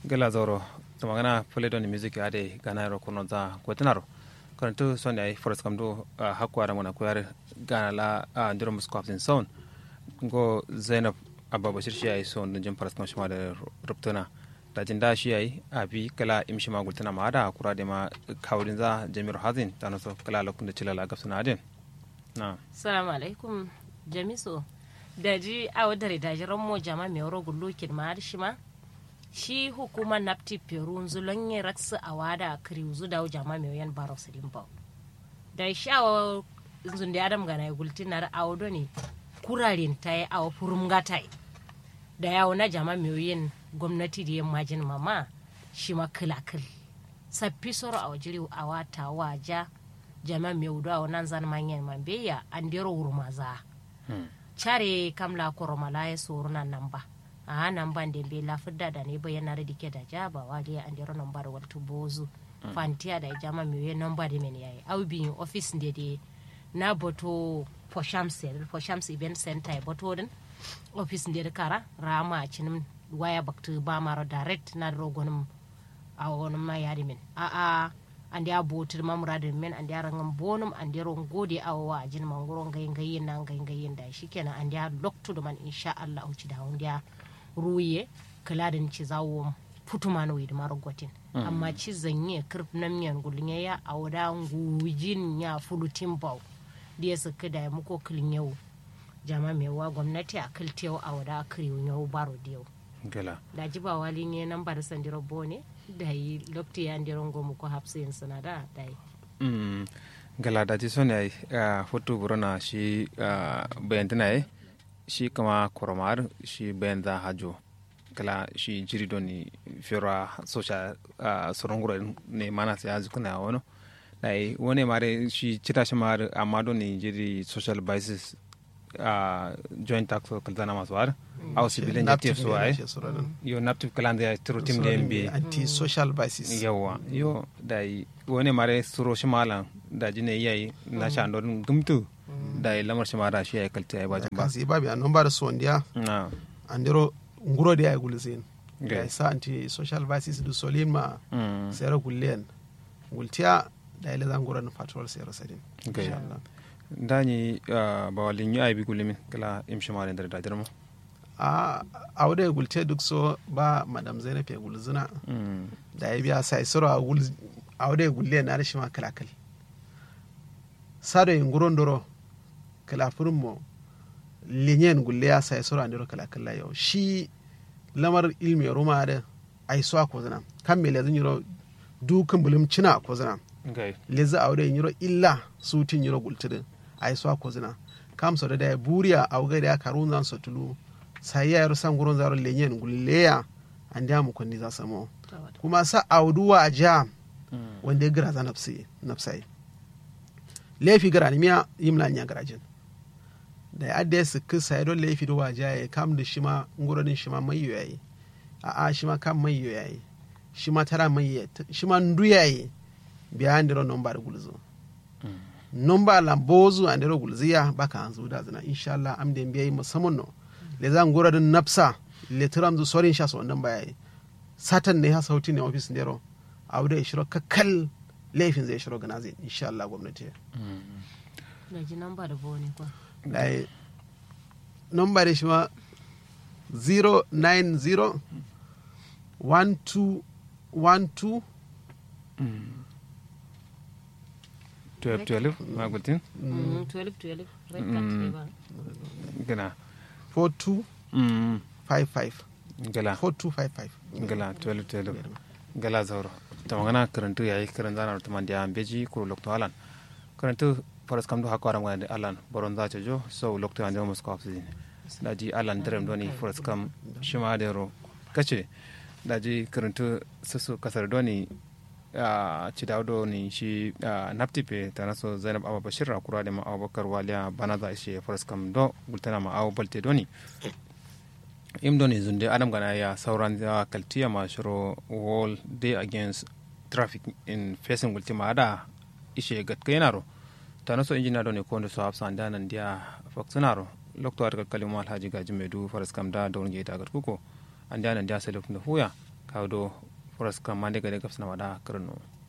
gela zoro to magana pole don music ade gana ro kono za kwetinaro karantu son ay forest kam do hakwa da mona kuyar gana la ndiro musko in son go zainab abba bashir shi ay son jin forest kam shima da rubtuna da jin da shi ay abi kala imshi ma gultana ma da kura da ma kawdin za jami'ar hazin ta naso kala lokun da cilala gafsuna adin na salamu alaikum jamiso da ji a wadda da jiran mo jama mai wuro gullukin ma shi ma shi hukumar napti peru zulon yin raksu a wada kiri zu da jama mai yan baro su ba da shi a zun da adam gana ya gulti na a ne kurarin ta yi a furum gata da yawo na jama mai yin gwamnati da yin majin mama shi ma kilakil sappi soro a wajiri a wata waja jama mai wudu a wannan zan manyan mambeya an dero wurmaza care kamla koromala ya soro nan nan ba a nan ban da be la fudda da ne bayan da dike da jaba wali an dero nan bar waltu bozu fantiya da jama mi we nan ba de men yayi au bi office de de na boto poshams poshams event center boto din office de kara rama cinin waya baktu ba maro direct na rogonum a wonum ma yari min a a andi a botir mamuradin men andi a rangan bonum andi ron gode a wa ajin mangoro ngai ngai na ngai ngai da shikenan andi a loktu da man insha Allah uci da wanda ya ruye kaladin ci zawo futuma no widi maro gotin amma ci zanye kirf na miyan gulnya ya a wada ngujin ya fulutin baw da su kada mu ko kilin yau jama mai wa gwamnati a kiltiyau a wada kiriyo yau baro da yau gela da jiba wali ne nan bar sandiro bone da yi lokti ya ndiron gomu ko hapsin suna da da yi mm gala da ji son ay foto burona shi bayantina ay shi kama koromar shi bayan da hajo gala shi jiri doni fira social sorongura ne mana sai azu kuna wono dai wone mare shi cita shi mar amma doni jiri social basis joint tax kalzana masu war au civilian native so ay yo native kalanda tiro tim de mbi anti social basis yawa yo dai wone mare suro shi malan da jine yayi na sha ndon gumtu dai lamar shi mara shi ay kalta ay bajin ba kasi babi anon bar sondia na andiro nguro de ay gulzin Okay. da sa anti social basis du solin ma mm sera gullen gultiya da ile zan guran patrol sera sadin Okay. insha Allah dani ba walin yi ay bi gulimin kala im shi mara da da jirmo a awde gulte duk so ba madam zainab ya gulzina mm da ya biya sai soro a gul awde gulle na da shi ma kalakal sado yin guron doro kalafurin mo linyen gulle ya sai soro andiro kalakal la yau shi lamar ilmi ruma da ai so ko zana kan me lezin yiro dukan bulum cina ko zana okay lezi awde yiro illa sutin yiro gultidin ai so ko zana kam so da da buriya awga da karun zan so tulu sai ya yaro san guron zaro linyen gulle ya an da mu kunni za samo kuma sa auduwa a ja mm wanda ya gira za nafsi nafsai laifi gara ni miya yimla nya garajin da ya adda su kisa ya don laifi da waja ya kam da shi ma nguronin shi ma mai yayi a a shi ma kam mai yayi shi ma tara mai yayi shi ma ndu yayi biya an diro nomba da gulzo nomba la bozu an diro gulziya baka an zuda zina insha Allah am da biyayi musamman no le zan nguronin nafsa le tiram zu sorin sha so wannan bayayi satan ne ha sauti ne ofis ndero abu da ya shiro kakkal laifin zai shiro gana zai insha Allah gwamnati na ji nan ba da bone kwa dai nomba da shi ma 090 1212 12 12 ma gultin 12 12 red card ne ba gana 4255 mm gala 4255 gala 12 12 gala zauro ta magana karantu yayi karan zana ta mandiya beji ko lokto alan karantu faras kam do hakara ma da alan boron za ta jo so lokto ande mo sko afsi daji alan derem doni faras kam shima da ro kace daji karantu susu kasar doni a ci dawdo ni shi naptipe tana so zainab abu bashir kura da ma abubakar waliya bana za ishe faras kam do gultana ma abu balte doni im doni zunde adam gana ya sauran ya kaltiya ma shiro wall day against traffic in facing ultima ada ishe gat kainaro tana so injina doni ko ndo so hafsa anda nan dia faksunaro lokto ar kalkalima alhaji gaji medu faras kam da don ge ta gat kuko anda nan dia sai lokto huya kawo do foras kam mande gade gafsana wada kirno